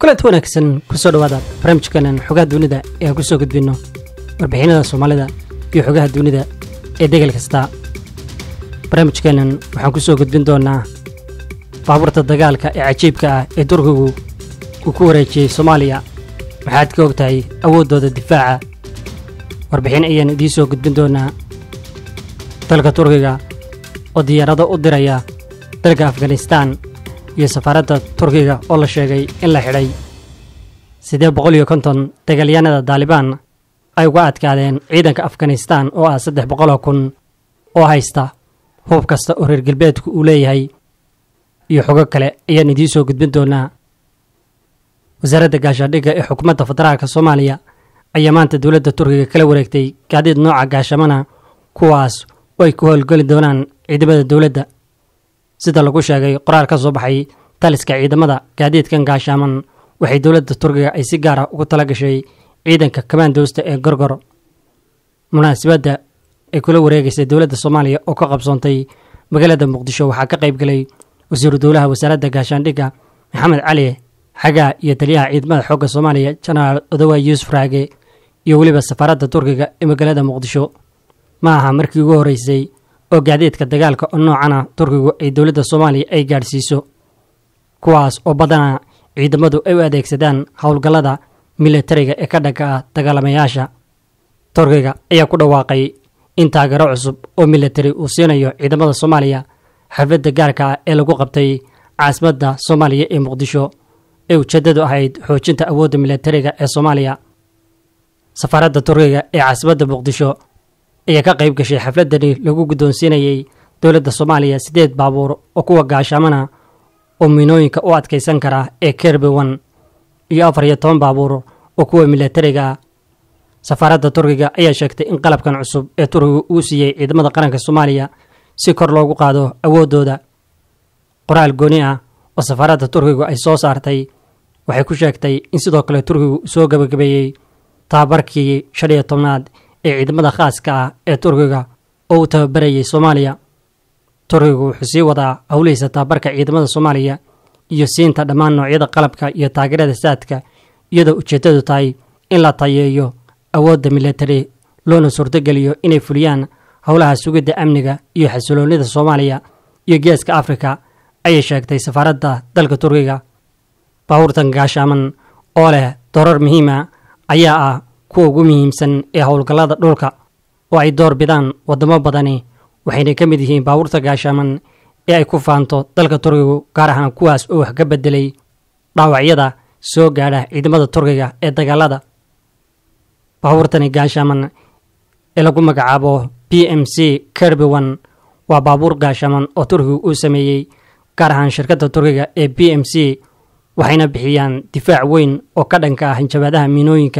kulanti wanaagsan kusoo dhawaada barnaamijkeenan xogaha dunida ee aan kusoo gudbinno warbixinada soomaalida iyo xogaha dunida ee degel kasta barnaamijkeennan waxaan kusoo gudbin doonnaa baabuurta dagaalka ee cajiibka ah ee turkigu uu ku wareejiyey soomaaliya maxaad ka og tahay awooddooda difaaca warbixin ayaan idiin soo gudbin doonnaa dalka turkiga oo diyaarado u diraya dalka afganistaan iyo safaaradda turkiga oo la sheegay in la xidhay sidee boqol iyo konton dagaalyahanada daalibaan ay uga adkaadeen ciidanka afganistaan oo ah saddex boqoloo kun oo haysta hub kasta oo reer galbeedku uu leeyahay iyo xogo kale ayaan idiin soo gudbin doonaa wasaaradda gaashaandhigga ee xukuumadda federaalka soomaaliya ayaa maanta dowladda turkiga kala wareegtay gaadiid nooca gaashamana kuwaas oo ay ku howlgeli doonaan ciidamada dowladda sida lagu sheegay qoraal ka soo baxay taliska ciidamada gaadiidkan gaashaaman waxay dowladda turkiga ay si gaara ugu tala gashay ciidanka kamaandoosta ee gorgor munaasabadda ay kula wareegaysay dowladda soomaaliya oo ka qabsoontay magaalada muqdisho waxaa ka qayb galay wasiiru dowlaha wasaaradda gaashaandhigga maxamed cali xagaa iyo taliyaha ciidamada xoogga soomaaliya jenaraal odowa yuusuf raage iyo weliba safaaradda turkiga ee magaalada muqdisho ma aha markii ugu horreysay oo gaadiidka dagaalka oo noocana turkigu ay dowladda soomaaliya ay gaadhsiiso kuwaas oo badanaa ciidamadu ay u adeegsadaan howlgallada militariga ee ka dhanka ah dagaalamayaasha turkiga ayaa ku dhawaaqay in taageero cusub oo militari uu siinayo ciidamada soomaaliya xafladda gaarka ah ee lagu qabtay caasimadda soomaaliya ee muqdisho ee ujeeddadu ahayd xoojinta awoodda militariga ee soomaaliya safaaradda turkiga ee caasimadda muqdisho ayaa ka qayb gashay xafladani lagu guddoonsiinayey dowladda soomaaliya siddeed baabuur oo kuwa gaashaamana oo miinooyinka u adkaysan kara ee kerbewan iyo afar iyo toban baabuur oo kuwa militariga ah safaaradda turkiga ayaa sheegtay in qalabkan cusub ee turkiga uu siiyey ciidamada qaranka soomaaliya si kor loogu qaado awooddooda qoraal gooni ah oo safaaradda turkigu ay soo saartay waxay ku sheegtay in sidoo kale turkigu soo gebagabeeyey tababarkii shan iyo tobnaad ee ciidamada khaaska ah ee turkiga oo u tababarayay soomaaliya turkigu wuxuu sii wadaa howlihiisa tababarka ciidamada soomaaliya iyo siinta dhammaan noocyada qalabka iyo taageerada saadka iyadoo ujeeddadu tahay in la tayeeyo awoodda militari loona suurtogeliyo inay fuliyaan howlaha sugidda amniga iyo xasiloonnida soomaaliya iyo geeska afrika ayay sheegtay safaaradda dalka turkiga baabuurtan gaashaaman oo leh doorar muhiima ayaa ah kuwa ugu muhiimsan ee howlgallada dhulka oo ay door bidaan waddamo badani waxayna ka mid yihiin baabuurta gaashaaman ee ay ku faanto dalka turkigu gaar ahaan kuwaas oo wax ka beddelay dhaawacyada soo gaadha ciidamada turkiga ee dagaalada baabuurtani gaashaaman ee lagu magacaabo b m c kerbewan waa baabuur gaashaaman oo turkigu uu sameeyey gaar ahaan shirkadda turkiga ee b m c waxayna bixiyaan difaac weyn oo ka dhanka ah hanjabaadaha miinooyinka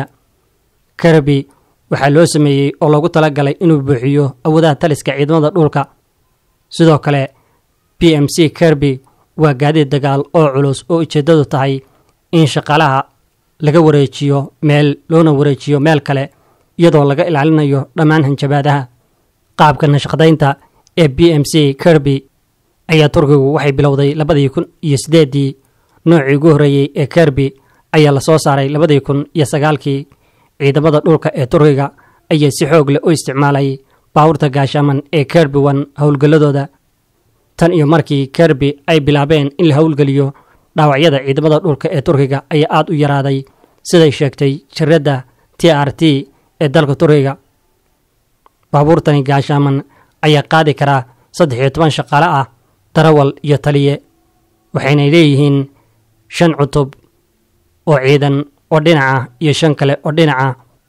kerbi waxaa loo sameeyey oo loogu talagalay inuu buuxiyo awoodaha taliska ciidamada dhulka sidoo kale b m c kerby waa gaadiid dagaal oo culus oo ujeeddadu tahay in shaqaalaha laga wareejiyo meel loona wareejiyo meel kale iyadoo laga ilaalinayo dhammaan hanjabaadaha qaabka nashaqadaynta ee b m c kerby ayaa turkigu waxay bilowday labadii kun iyo siddeeddii noocii ugu horreeyey ee kerby ayaa la soo saaray labadii kun iyo sagaalkii ciidamada dhulka ee turkiga ayaa si xoog leh u isticmaalay baabuurta gaashaaman ee kerbiwan howlgalladooda tan iyo markii kerby ay bilaabeen in la howlgeliyo dhaawacyada ciidamada dhulka ee turkiga ayaa aad u yaraaday siday sheegtay jiradda t r t ee dalka turkiga baabuurtani gaashaaman ayaa qaadi karaa saddex iyo toban shaqaale ah darawal iyo taliye waxaynay leeyihiin shan cutub oo ciidan oo dhinaca iyo shan kale oo dhinaca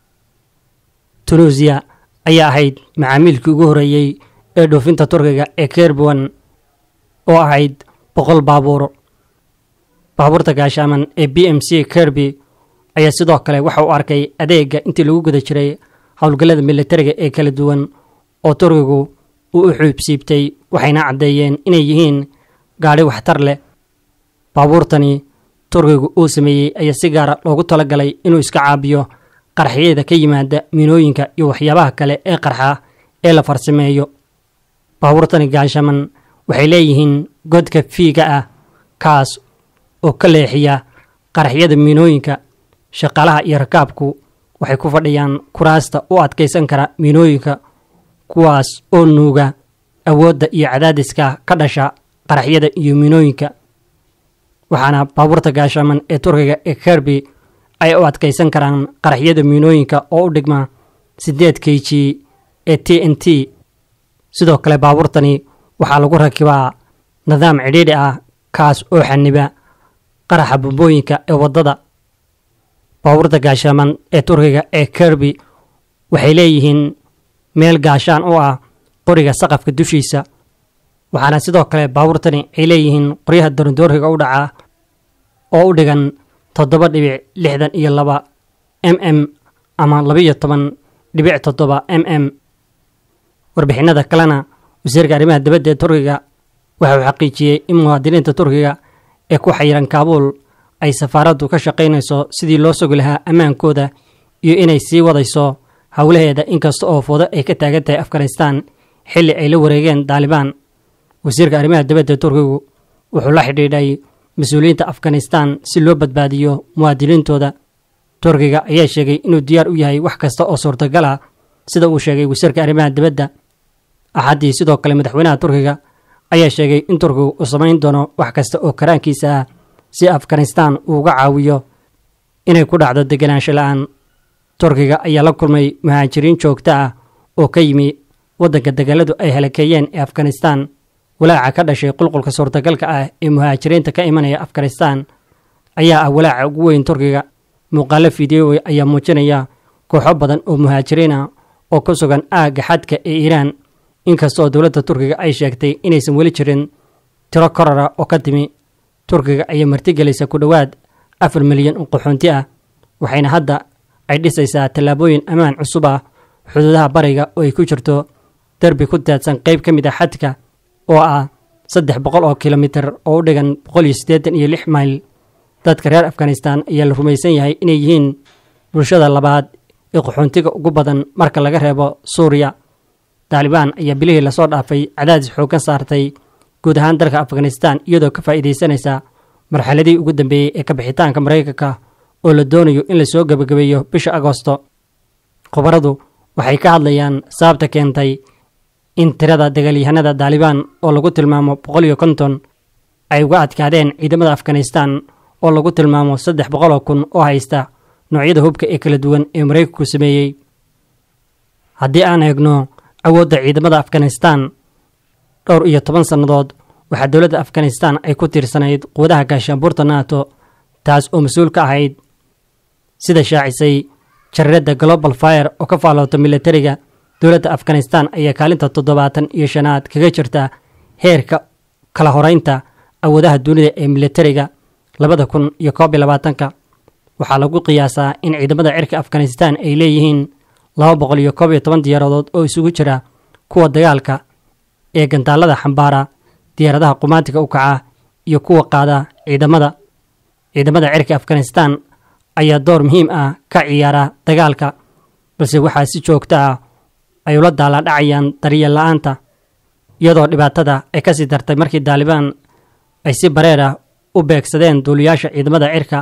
tunuusiya ayaa ahayd macaamiilkii ugu horreeyey ee dhoofinta turkiga ee kerbuwan oo ahayd boqol baabuur baabuurta gaashaaman ee b m c kerby ayaa sidoo kale waxa uu arkay adeega intii lagu guda jiray howlgallada militariga ee kala duwan oo turkigu uu u xuubsiibtay waxayna caddeeyeen inay yihiin gaadhi waxtar leh baabuurtani turkigu uu sameeyey ayaa si gaara loogu talagalay inuu iska caabiyo qarxiyada ka yimaada miinooyinka iyo waxyaabaha kale ee qarxa ee la farsameeyo baabuurtani gaashaman waxay leeyihiin godka fiiga ah kaas oo ka leexiya qaraxyada miinooyinka shaqaalaha iyo rakaabku waxay ku fadhiyaan kuraasta u adkaysan kara miinooyinka kuwaas oo nuuga awoodda iyo cadaadiska ka dhasha qaraxyada iyo miinooyinka waxaana baabuurta gaashaaman ee turkiga ee kerby ay u adkaysan karaan qaraxyada miinooyinka oo u dhigma siddeed k g ee t n t sidoo kale baabuurtani waxaa lagu rakibaa nidaam cidhiidhi ah kaas oo xaniba qaraxa bombooyinka ee waddada baabuurta gaashaaman ee turkiga ee kerby waxay leeyihiin meel gaashaan u ah qoriga saqafka dushiisa waxaana sidoo kale baabuurtani ay leeyihiin qoryaha dorondoorkiga u dhaca oo u dhigan toddoba dhibic lixdan iyo laba m m ama labaiyo toban dhibic toddoba m m warbixinada kalena wasiirka arrimaha dibadda ee turkiga waxa uu xaqiijiyey in muwaadiniinta turkiga ee ku xayiran kaabuul ay safaaraddu ka shaqaynayso sidii loo sugi lahaa ammaankooda iyo inay sii wadayso howlaheeda inkasta oo foodo ay ka taagan tahay afghanistan xilli ay la wareegeen daalibaan wasiirka arrimaha dibadda ee turkigu wuxuu la xidhiidhay mas-uuliyiinta afghanistan si loo badbaadiyo muwaadiniintooda turkiga ayaa sheegay inuu diyaar u yahay wax kasta oo suurtagal ah sida uu sheegay wasiirka arrimaha dibadda axaddii sidoo kale madaxweynaha turkiga ayaa sheegay in turkigu uu samayn doono wax kasta oo karaankiisa ah si afghanistan uu uga caawiyo inay ku dhacdo deganaansho la-aan turkiga ayaa la kulmay muhaajiriin joogto ah oo ka yimi waddanka dagaaladu ay halakeeyeen ee afghanistan walaaca ka dhashay qulqulka suurtagalka ah ee muhaajiriinta ka imanaya afghanistan ayaa ah walaaca ugu weyn turkiga muuqaalo fideow ayaa muujinaya kooxo badan oo muhaajiriin ah oo ku sugan aagga xadka ee iiraan inkastoo dowladda turkiga ay sheegtay inaysan weli jirin tiro korara oo ka timi turkiga ayaa martigelaysa ku dhowaad afar milyan oo qaxoonti ah waxayna hadda ay dhisaysaa tallaabooyin ammaan cusub ah xuduudaha bariga oo ay ku jirto derbi ku daadsan qayb ka mid ah xadka oo ah saddex boqol oo kilomitir oo u dhigan boqol iyo siddeetan iyo lix mayl dadka reer afghanistan ayaa la rumaysan yahay inay yihiin bulshada labaad ee qaxoontiga ugu badan marka laga reebo suuriya taalibaan ayaa bilihii lasoo dhaafay cadaadis xooggan saartay guud ahaan dalka afghanistan iyadoo ka faa'iidaysanaysa marxaladii ugu dambeeyey ee kabixitaanka maraykanka oo la doonayo in lasoo gebagabeeyo bisha agoosto khubaradu waxay ka hadlayaan sababta keentay in tirada dagaalyahanada taalibaan oo lagu tilmaamo boqol iyo konton ay uga adkaadeen ciidamada afghanistan oo lagu tilmaamo saddex boqoloo kun oo haysta noocyada hubka ee kala duwan ee maraykanku sameeyey haddii aan eegno awoodda ciidamada afghanistan dhowr iyo toban sannadood waxaa dowladda afghanistan ay ku tiirsanayd quwadaha gaashaanbuurta nato taas oo mas-uul ka ahayd sida shaacisay jariradda global fire oo ka faaloota militariga dowladda afghanistan ayaa kaalinta toddobaatan iyo shanaad kaga jirta heerka kala horeynta awoodaha dunida ee militariga labada kun iyo koob iyo labaatanka waxaa lagu qiyaasaa in ciidamada cirka afghanistan ay leeyihiin laba boqol iyo koob iyo toban diyaaradood oo isugu jira kuwa dagaalka ee gantaalada xambaara diyaaradaha qumaantiga u kaca iyo kuwa qaada ciidamada ciidamada cirka afghanistan ayaa door muhiim ah ka ciyaara dagaalka balse waxaa si joogto ah ay ula daalaadhacayaan daryeel la-aanta iyadoo dhibaatada ay ka sii dartay markii daalibaan ay si bareer ah u beegsadeen duuliyaasha ciidamada cirka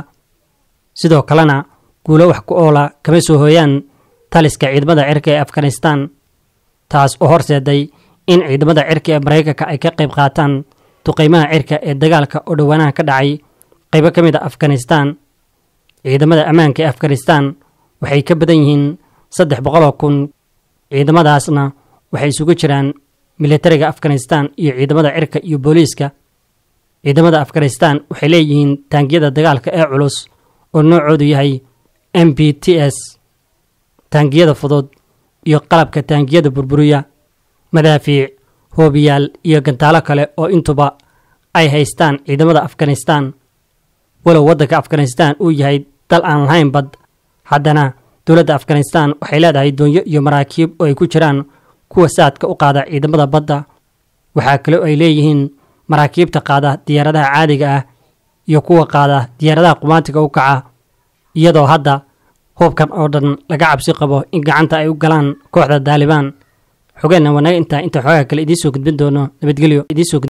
sidoo kalena guulo wax ku oola kama soo hooyaan taliska ciidamada cirka ee afghanistan taas oo horseeday in ciidamada cirka ee maraykanka ay ka qayb qaataan duqeymaha cirka ee dagaalka oo dhowaanaha ka dhacay qaybo ka mid a afghanistan ciidamada ammaanka ee afghanistan waxay ka badan yihiin saddex boqoloo kun ciidamadaasna waxay isugu jiraan militariga afghanistan iyo ciidamada cirka iyo booliiska ciidamada afghanistan waxay leeyihiin taangiyada dagaalka ee culus oo noocoodu yahay m b t s taangiyada fudud iyo qalabka taangiyada burburiya madaafiic hoobiyaal iyo gantaalo kale oo intuba ay haystaan ciidamada afghanistan walow waddanka afghanistan uu yahay dal aan lahayn bad haddana dowladda afghanistan waxay leedahay doonyo iyo maraakiib oo ay ku jiraan kuwa saadka u qaada ciidamada badda waxaa kale oo ay leeyihiin maraakiibta qaada diyaaradaha caadiga ah iyo kuwa qaada diyaaradaha qumaantiga u kaca iyadoo hadda hubkan oo dhan laga cabsi qabo in gacanta ay u galaan kooxda daalibaan xogeenna wanaga intaa inta xoogaa kale idiin soo gudbin doono nabadgelyo